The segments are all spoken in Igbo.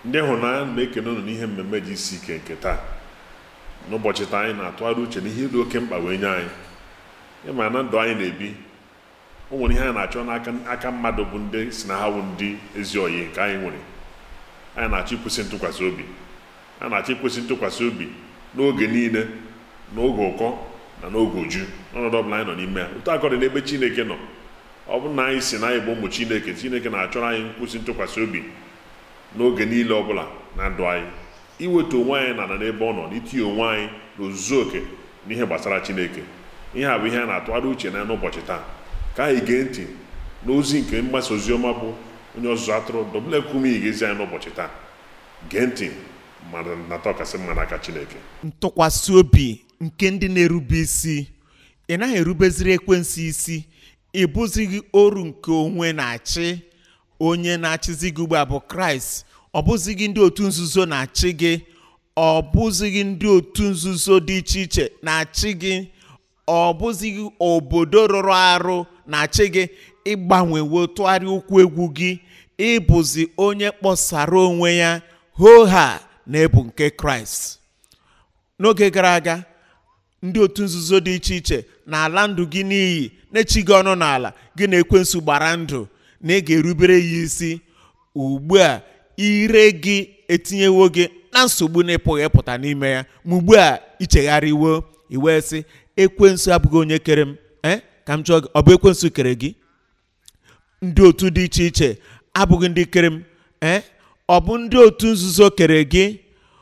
ndị hụnanya na-ekene unu n'ihe mmemme ji isi ike nke taa n'ụbọchị taa anyị na-atụgharị uche n'ihe dị oke mkpa wee nye anyị ịma na ndụ anyị na-ebi o nwere ihe anyị na-achọ n'aka aka mmadụ bụ ndị si na ha bụ ndị ezi oyi nke anyị nwere anyị na-achọ ikwesị ntụkwasị obi a na-achọ ikwesị ntụkwasị obi n'oge niile n'oge ụkọ na n'oge uju n'ọnọdụ ọbụla anyị nọ n'ime ya otu akọ dị n'ebe chineke nọ ọ bụrụ na anyị si na anyị bụ ụmụ chineke chineke na-achọrọ anyị nkwụsị ntụkwasị obi n'oge niile ọbụla na ndụ anyị iweta onwe anyị na n'ebe ọ nọ n'itinye onwe anyị n'ozuzu oke n'ihe gbasara chineke ihe a bụ ihe a na-atụgharị uche na n'ụbọchị taa ka anyị gee ntị n'ozi nke mgbasa ozi ọma bụ onye ọzụzụ atụrụ dọbụlekwume ga-ezi anyị n'ụbọchị taa gee ntị ma nata ọkasị mma n'aka chineke ntụkwasị obi nke ndị na-erube isi ị naghị erubeziri ekwensu isi ị bụzighị oru nke onwe na-achị onye na-achịzi gị ugbu a bụ kraịst ọ bụzighị ndị otu nzuzo na-achị gị ọ bụzighị ndị otu nzuzo dị iche iche na-achị gị ọ bụzighị obodo rụrụ arụ na-achị gị ịgbanwewo tụgharịa ụkwụ egwu gị ịbụzi onye kpọsara onwe ya hoha na ebu nke kraịst n'oge gara aga ndị otu nzuzo dị iche iche na-ala ndụ gị n'iyi na-echi gị ọnụ n'ala gị na ekwensu gbara ndụ na ị ga-erubere ya isi ugbu a ire gị etinyewo gị na nsogbu na-epụghị ịpụta n'ime ya ma ugbu a ichegharịwo iwee sị ekwensu abụghị onye kere m ee ka m jụọ gị ọ bụ ekwensu kere gị ndị otu dị iche iche abụghị ndị kere m ee ọ bụ ndị otu nzuzo kere gị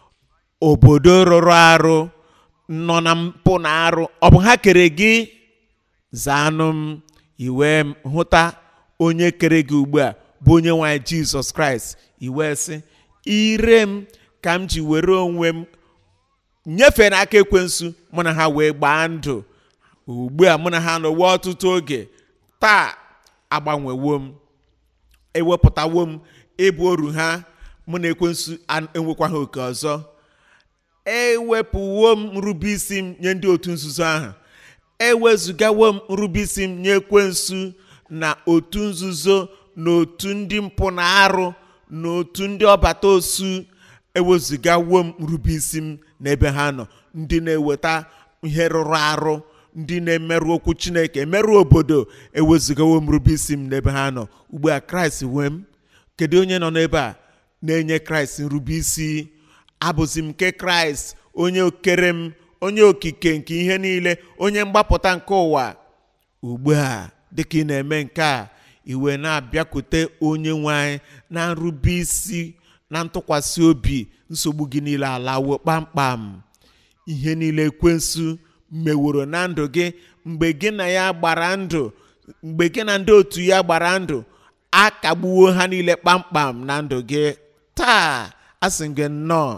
obodo rụrụ arụ nọ na mpụ na arụ ọ bụ ha kere gị zaanụ m iwee hụta onye kere gị ugbu a bụ onye nwanyị jizọs kraịst iwee sị ire m ka m ji were onwe m nyefee n'aka ekwensu mụ na ha wee gbaa ndụ ugbu a mụ na ha nọwe ọtụtụ oge taa agbanwewo m ewepụtawo m ịbụ oru ha mụ na ekwensu enwekwaghị oke ọzọ ewepụwo m nrube isi m nye ndị otu nzuzo ahụ ewezugawo m nrube isi m nye ekwensu na otu nzuzo na otu ndị mpụ na arụ na otu ndị ọbata osu ewezugawo m nrube isi m n'ebe ha nọ ndị na-eweta ihe rụrụ arụ ndị na-emerụ okwu chineke emerụ obodo ewezugawo m nrube isi m n'ebe ha nọ ugbu a kraịst wee m kedu onye nọ n'ebe a na-enye kraịst nrube isi abụzi m nke kraịst onye okere m onye okike nke ihe niile onye mgbapụta nke ụwa ugbu a dịka ị na-eme nke a iwe na-abịakwute onye nwe anyị na nrube isi na ntụkwasị obi nsogbu gị niile alawo kpamkpam ihe niile ekwensu meworo na ndụ gị mgbe gị na ya gbara ndụ mgbe gị na ndị otu ya gbara ndụ a kagbuwo ha niile kpamkpam na ndụ gị taa asị gị nnọọ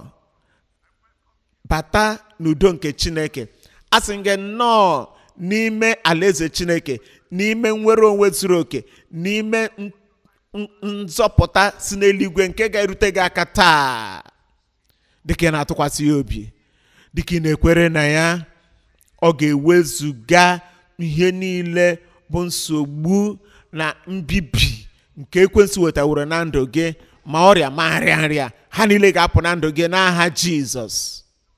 bata n'udo nke chineke asị gị nnọọ n'ime alaeze chineke n'ime nnwere onwe zuru oke n'ime nzọpụta si n'eluigwe nke ga-erute gị aka taa dịka ị na-atụkwasị ya obi dịka ị na-ekwere na ya ọ ga-ewezuga ihe niile bụ nsogbu na mbibi nke ekwensu wetaworo na ndụ gị ma ọrịa ma nrịa nrịa ha niile ga-apụ na ndụ gị n'aha jizọs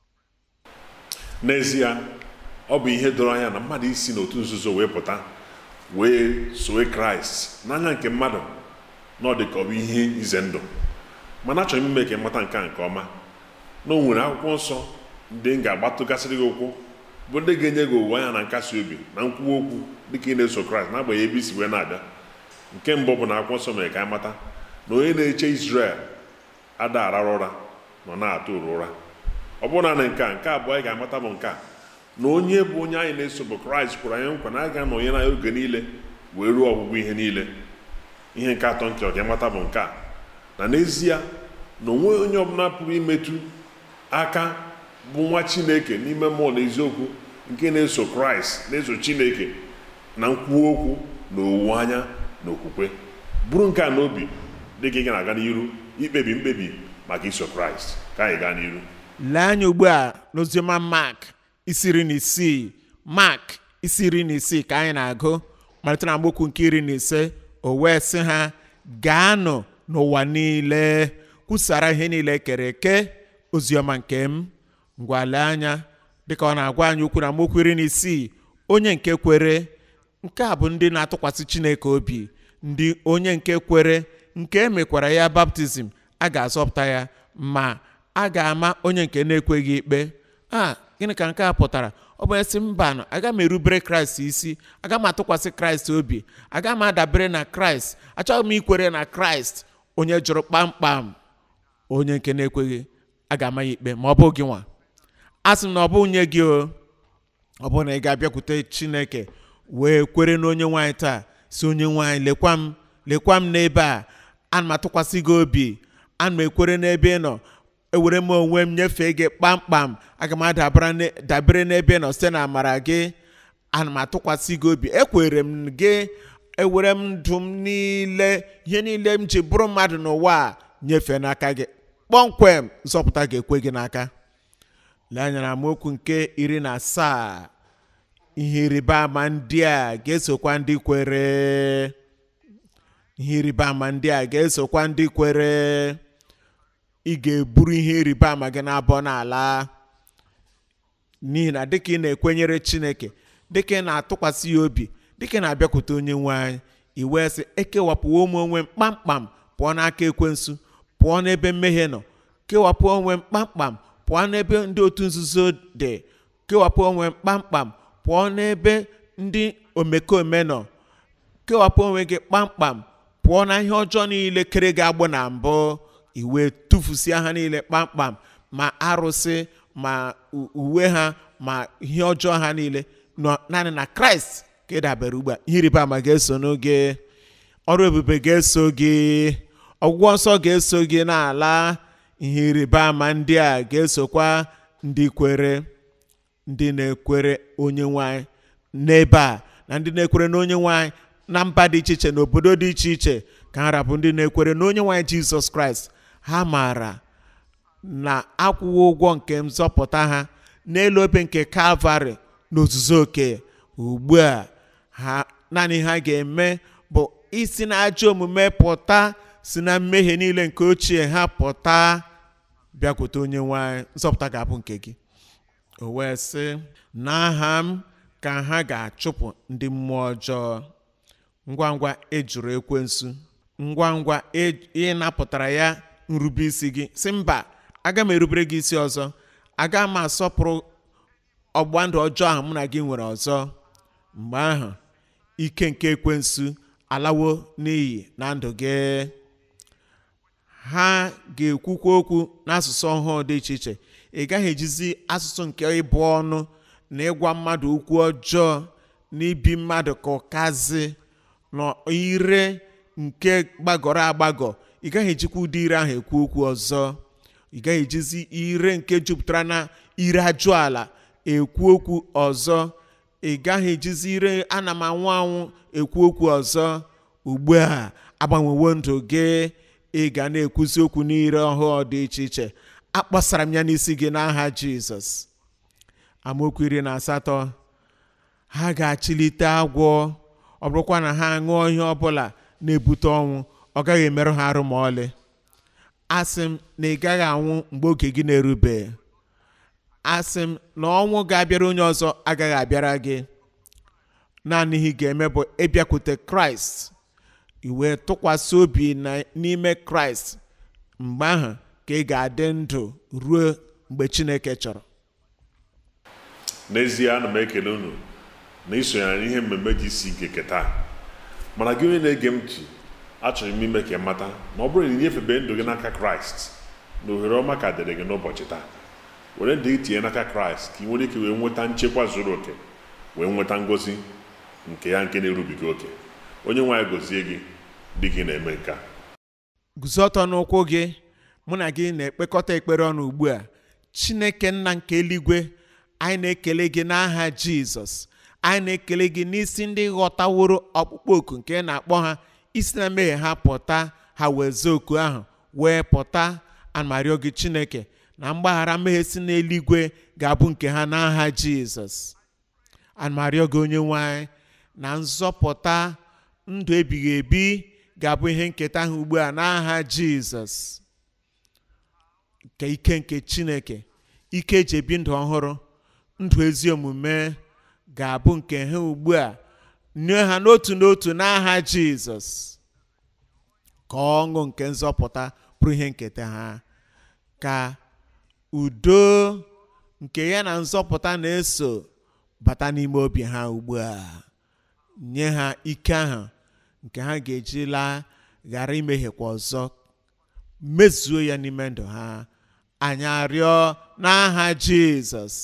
n'ezie ọ bụ ihe doro anya na mmadụ isi n'otu nzuzo wee pụta wee sowe kraịst n'anya nke mmadụ na ọ dị ka ọ bụ ihe ize ndụ mana achọrọ m ime ka ịmata nke a nke ọma na o nwere akwụkwọ nsọ ndị m ga-agbatụgasịrị gị ụkwụ bụ ndị ga-enye gị owuwe anya na nkasi obi na nkwuwa okwu dịka ị na-eso kraịst n'agbanyeghị ebe isi wee na-abịa nke mbụ bụ na akwụkwọ nsọ mere ka anyị mata na onye na-eche Izrel ada arara ụra nọ na-atụ ụra ụra ọ bụrụ naanị nke a nke abụọ anyị ga-amata bụ nke a na onye bụ onye anyị na-eso bụ kraịst kwara anyị nkwa na a ga-anọ onye na oge niile wee ruo ọgwụgwụ ihe niile ihe nke atọ nke ọga mata bụ nke a na n'ezie na onwe onye ọbụla pụrụ imetụ aka bụ nwa chineke n'ime mmụọ na eziokwu nke na-eso kraịst na-eso chineke na nkwuwa okwu na owuwe anya na okwukwe bụrụ nke a n'obi dịka ị ga na-aga n'iru ikpebi mkpebi maka iso kraịst ka anyị gaa n'iru lee anya ugbu a n'oziọma mark isi iri na isii mark isi iri na isii ka anyị na-agụ malite na amaokwu nke iri na ise o wee sị ha gaanụ n'ụwa niile kwusara ihe niile ekere eke oziọma nke m ngwale anya dịka ọ na-agwa anyị okwu na mokwu iri na isii onye nke kwere nke a bụ ndị na-atụkwasị chineke obi ndị onye nke kwere nke emekwara ya baptizim a ga-azọpụta ya ma a ga-ama onye nke na-ekweghị ikpe a gịnị ka nke a pụtara ọ bụ esi mbanụ aga m erubere kraịst isi aga m atụkwasị kraịst obi aga m adabere na kraịst achọghị m ikwere na kraịst onye jụrụ kpamkpam onye nke na-ekweghị a ga-ama ya ikpe ma ọ bụ gị nwa a sị m na ọ bụ nye gị o ọ bụrụ na ị ga-abịakwute chineke wee kwere n'onye nwaanyị taa si onye nwaanyị lekwa m lekwa m n'ebe a ana m atụkwasị gị obi ana m ekwere n'ebe ị nọ ewere m onwe m nyefee gị kpamkpam aga m adabere n'ebe ị nọ site na amara gị ana m atụkwasị gị obi ekwere m gị ewere m ndụ m niile ihe niile m ji bụrụ mmadụ n'ụwa a nyefee n'aka gị kpọmkwem nzọpụta ga-ekwe gị n'aka lee anya na amaokwu nke iri na asaa ihe ịrịba ama ndị a ga-esokwa ndị kwere ihe ịrịba ama ndị a ga-esokwa ndị kwere ị ga-eburu ihe ịrịba ama gị n'abọ n'ala n'ihi na dịka ị na-ekwenyere chineke dịka ị na-atụkwasị ya obi dịka ị na-abịakwute onye nwe anyị i wee sị ekewapụwo m onwe m kpamkpam pụọ n'aka ekwensu pụọ n'ebe mmehie nọ kewapụ onwe m kpamkpam pụọ n'ebe ndị otu nzuzo dị kewapụ onwe m kpamkpam pụọ n'ebe ndị omekome nọ kewapụ onwe gị kpamkpam pụọ na ihe ọjọọ niile kere gị agbụ na mbụ iwe tụfusia ha niile kpamkpam ma arụsị ma uwe ha ma ihe ọjọọ ha niile nọ naanị na kraịst ka ị dabere ugbu a ihe ịrịba ama ga-eso n'oge ọrụ ebube ga-eso gị ọgwụgwọ nsọ ga-eso gị n'ala ihe ịrịba ama ndị a ga-esokwa ndị kwere ndị na-ekwere onye nwanyị n'ebe a na ndị na-ekwere n'onye nwanyị na mba dị iche iche na obodo dị iche iche ka ha rabụ ndị na-ekwere n'onye nwanyị jizọs kraịst ha maara na akwụwo ụgwọ nke nzọpụta ha n'elu obe nke kalvarị n'ozuzu oke ugbu a ha naanị ha ga-eme bụ isi na ajọ omume pụta si na mmehie niile nke ochie ha pụta bịakwute onye nwanyị nzọpụta ga-abụ nke gị o wee sị n'aha m ka ha ga-achụpụ ndị mmụọ ọjọọ ngwa ngwa ejuru ekwensu ngwa ngwa ị napụtara ya nrube isi gị si mba aga m erubere gị isi ọzọ aga m asọpụrụ ọgba ndụ ọjọọ ahụ mụ na gị nwere ọzọ mgbe ahụ ike nke ekwensu alawo n'iyi na ndụ gị ha ga-ekwukwa okwu n'asụsụ ọhụụ dị iche iche ị gaghị ejizi asụsụ nke ịbụ ọnụ na ịgwa mmadụ okwu ọjọọ na ibi mmadụ ka ọkazi na ire nke gbagọrọ agbagọ ị gaghị ejikwa ụdị ire ahụ ekwu okwu ọzọ ị gaghị ejizi ire nke jupụtara na ire ajụ ala ekwu okwu ọzọ ị gaghị ejizi ire ana m anwụ anwụ ekwu okwu ọzọ ugbu a agbanwewo ndụ gị ị ga na-ekwuzi okwu n'ire ọhụụ dị iche iche akpọsara m ya n'isi gị n'aha jizọs amaokwu iri na asatọ ha ga-achịlite agwọ ọ bụrụkwa na ha ṅụọ ihe ọbụla na-ebute ọnwụ ọ gaghị emerụ ha arụ ma ọlị asị m na ị gaghị anwụ mgbe oge gị na-erube asị m na ọnwụ ga-abịara onye ọzọ agaghị abịara gị naanị ihe ị ga-eme bụ ịbịakwute kraịst iwe tụkwasị obi n'ime kraịst mgbe ahụ ka ị ga-adị ndụ ruo mgbe chineke chọrọ n'ezie ana m ekele unu na isonyere n'ihe mmemme ji isi ike keta mana gị onye na-ege m ntị achọrọ m ime ka ị mata na ọ bụrụ na inyefebe ndụ gị n'aka kraịst na ohere ọma ka dịrị gị n'ụbọchị taa were ndụ gị tinye n'aka kraịst ka ị nwere ike wee nweta nchekwa zuru oke wee nweta ngozi nke ya nke na-erubiga oke onye nwaanyị gozie gị dị gị na-eme nke a guzo ọtọ n'ụkwụ gị mụ na gị na-ekpekọta ekpere ọnụ ugbu a chineke nna nke eluigwe anyị na-ekele gị n'aha jizọs anyị na-ekele gị n'isi ndị ghọtaworo ọkpụkpọ oku nke na-akpọ ha isi na mmehie ha pụta ha wee oku ahụ wee pụta anamario gị chineke na mgbaghara mmehie si n'eluigwe ga-abụ nke ha n'aha jizọs anamario gị onye nwanyị na nzọpụta ndụ ebighị ebi ga-abụ ihe nketa ha ugbu a n'aha jizọs nke ike nke chineke ike eji ebi ndụ ọhụrụ ndụ ezi omume ga-abụ nke ha ugbu a nye ha n'otu n'otu n'aha jizọs ka ọṅụ nke nzọpụta bụrụ ihe nketa ha ka udo nke ya na nzọpụta na-eso bata n'ime obi ha ugbu a nye ha ike ahụ nke ha ga-eji laa ghara imehiekwa ọzọ mezuo ya n'ime ndụ ha anyị arịọ n'aha jizọs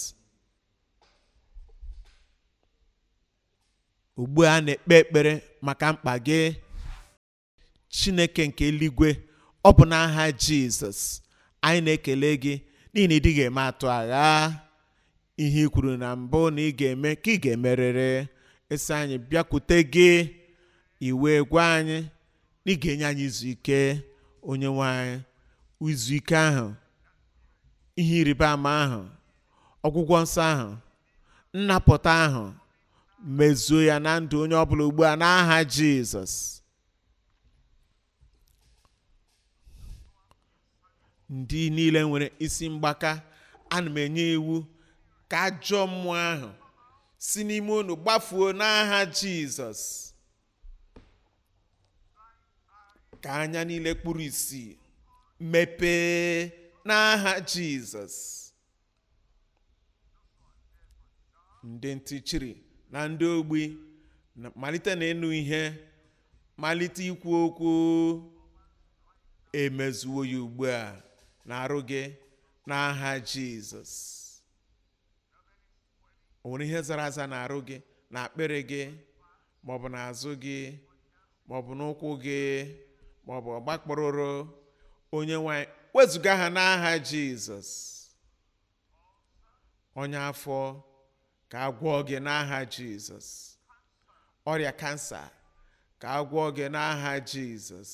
ugbu a na-ekpe ekpere maka mkpa gị chineke nke eluigwe ọ bụ n'aha jizọs anyị na-ekele gị n'ihi na ị dịghị eme atụ agha ihe i kwuru na mbụ na ị ga-eme ka ị ga-emerịrị esi anyị bịakwute gị iwe gwa anyị na ị ga-enye anyị izu ike onye nwe anyị izu ike ahụ ihe ịrịba ama ahụ ọgwụgwọ nsọ ahụ nnapụta ahụ mezuo ya na ndụ onye ọbụla ugbu a n'aha jizọs ndị niile nwere isi mgbaka ana m enye iwu ka ajọ mmụọ ahụ si n'ime unu gbafuo n'aha jizọs ka anya niile kpuru isi mepee n'aha jizọs ndị ntị chiri na ndị ogbi na- malite na ịnụ ihe malite ikwu okwu emezuo ya ugbu a na-arụ gị n'aha jizọs o nwere ihe zara aza na-arụ gị na akpịrị gị maọbụ n'azụ gị maọbụ n'ụkwụ gị maọbụ ọgbakpụrụrụ onye nwanyị wezụga ha n'aha jizọs onye afọ ka a gwọọ gị n'aha jizọs ọrịa kansa ka a gwọọ gị n'aha jizọs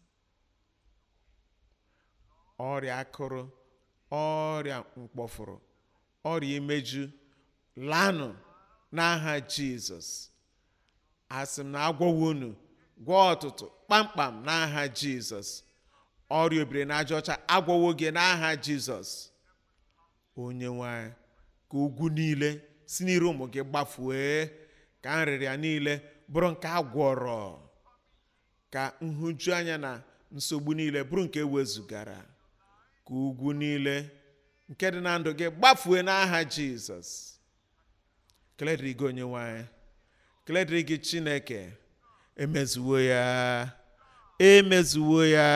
ọrịa akụrụ ọrịa mkpọfụrụ ọrịa imeju lanụ n'aha jizọs asị m na agwọwo unu gwọọ ọtụtụ kpamkpam n'aha jizọs ọrịa obiri na aja ọcha agwọwo gị n'aha jizọs onye nwanyị ka ugwu niile si n'iru ụmụ gị gbafue ka nrịrịa niile bụrụ nke a gwọrọ ka nhụjuanya na nsogbu niile bụrụ nke ewezugara ka ugwu niile nke dị na ndụ gị gbafue n'aha jizọs kele dịrị gị onye nwanyị kele dịrị gị chineke emezuwo ya emezuwo ya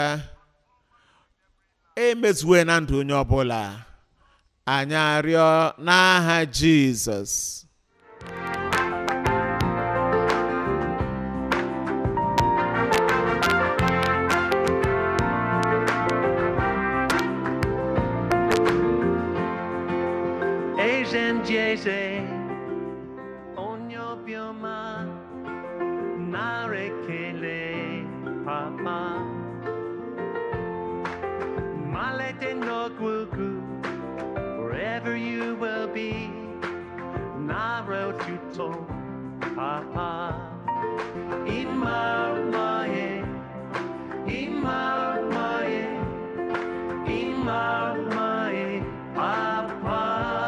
emezuwo ya na ndụ onye ọbụla anyị arịọ n'aha jizọs eze ndị eze onye obiọma nara ekele papa malite n'ogwugwu wherever you will be nara otuto papa ịma mmaye ịma mmaye ịma mmaye papa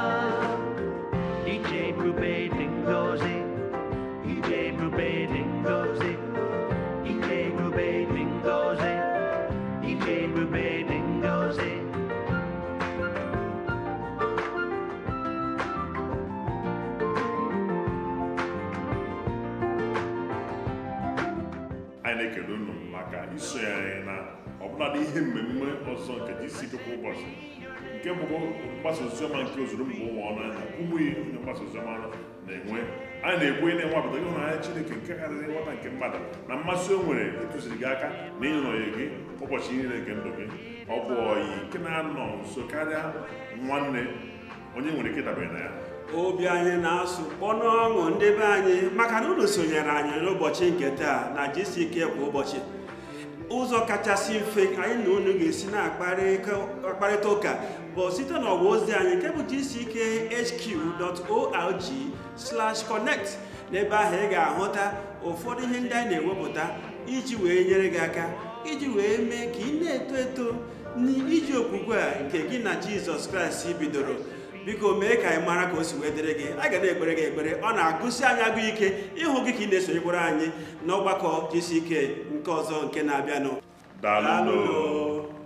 ije ebube dị ngozi ije ebube dị ngozi ije ebube dị ngozi ije ebube dị ngozi anyị na-ekele unu maka iso ya anyị na ọbụladị ihe mmemme ọzọ nke jisi ike kwa ụbọchị nke bụkwa mgbasa oziọma nke ozuru mba ụwa ọnụ anya ụmụ ihe onye mgbasa oziọma na-enwe anyị na-ekwu ị na-enwapụta ịhụnanya chineke nke karịrị nghọta nke mmadụ na mmasị o nwere ịtụziri gị aka na ịnọnye gị ụbọchị niile nke ndụ gị ọ bụ ọyị nke na-anọ nso karịa nwanne onye nwere ike dabere na ya obi anyị na-asụ kpọnụ ọṅụ ndị be anyị maka na unu sonyere anyị n'ụbọchị nke taa na jisi ike kwa ụbọchị ụzọ kachasị mfe anyị na unu ga-esi na-akparịta ụka bụ site n'ọwa ozi anyị nke bụ gck.hq.org slash connect n'ebe ahụ ị ga-ahụta ụfọdụ ihe ndị anyị na-ewepụta iji wee nyere gị aka iji wee mee ka ị na-eto eto n'iji okwukwe a nke gị na jizọs kraịst bidoro biko mee ka anyị mara ka o si wee dịrị gị a ga na-ekpere gị ekpere ọ na-agụsi anyị agụ ike ịhụ gị ka ị na-esonyekwara anyị n'ọgbakọ jisi ike nke ọzọ nke na-abịanụ daalụ Daalụnụ.